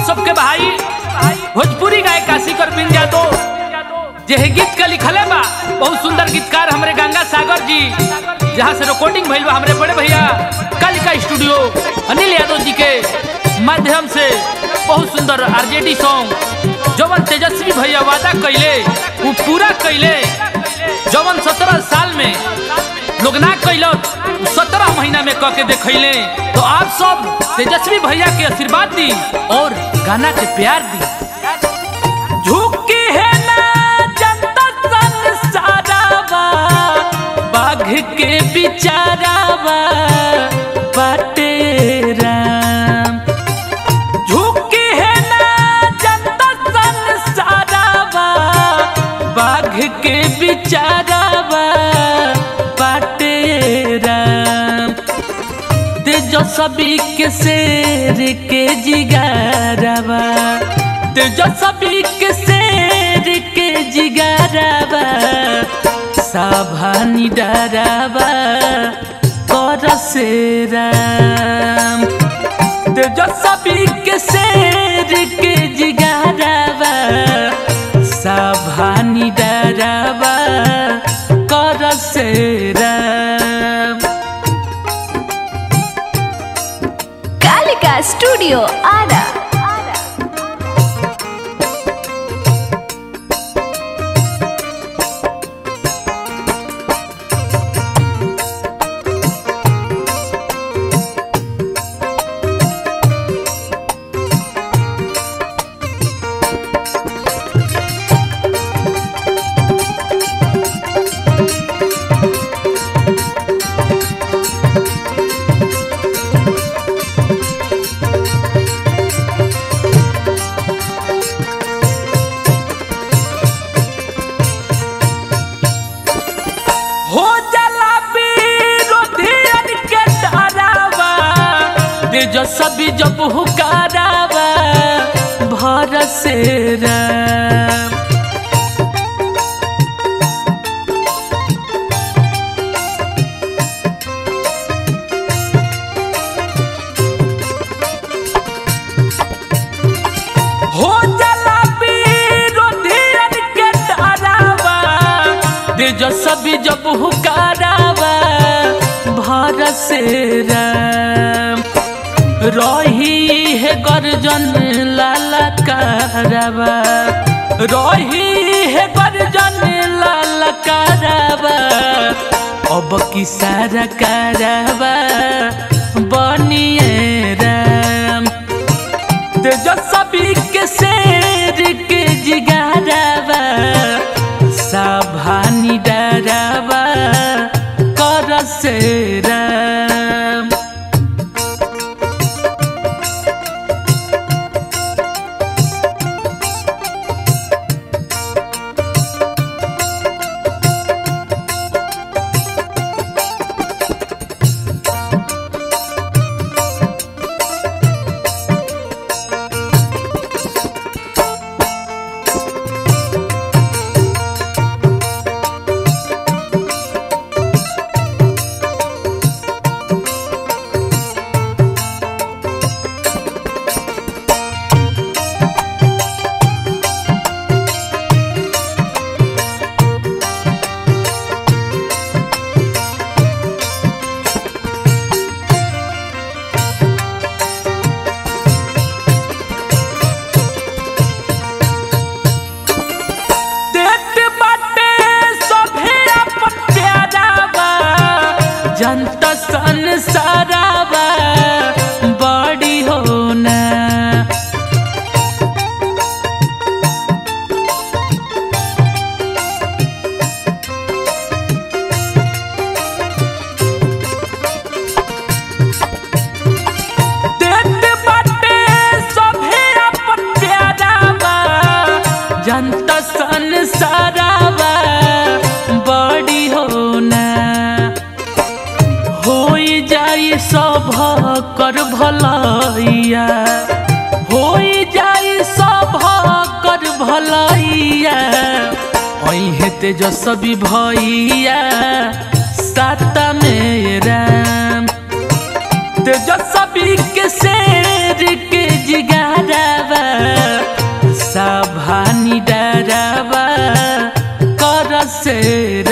सबके भाई भोजपुरी गायक काशीकर बिन यादव जे है गीत के लिखले बा बहुत सुंदर गीतकार हमरे गंगा सागर जी जहाँ से रिकॉर्डिंग भइल बा हमरे बड़े भैया कालिका स्टूडियो अनिल यादव जी के माध्यम से बहुत सुंदर आरजेडी सॉन्ग जवन तेजस्वी भैया वादा कैले वो पूरा कैले जवन सत्रह साल में लोग ना कैलक सत्रह महीना में कह के देखैले तो आप सब तेजस्वी भैया के आशीर्वाद दी और गाना के प्यार दी झुकी है ना जनता संसारावा बाघ के बिचारावा बाटे राम झुकी है ना जनता संसारावा बाघ के बिचारावा बाटे राम तेजस्वी के शेर के जिगारावा तेजस्वी के शेर के जिगारावा साभानी डरावा कर से राम तेजस्वी के शेर के जिगारावा साभानी डरावा कर से राम कालिका स्टूडियो आरा हो जाला विरोधियन के डरावा तेजस्वी जब हुकारावा भर से राम हो जाला विरोधियन के डरावा तेजस्वी जब हुकारावा भर से राम रही है गर्जन लाला कारवा रही है गर्जन लाला कारवा अब की सारा कारवा बनिए राम तेजस्वी के शेर के जिगारावा साभानी डरावा कर से राम देत बाटे सभे अपन प्यारावा जनता संसारावा बड़ी होना देत बाटे सभे अपन प्यारावा जनता संसारावा बड़ी होना हो जाई सब कर भलैया हो जाई सब कर भलैया अहे तेजस्वी भैया सात में राम तेजस्वी के शेर के जिगारावा से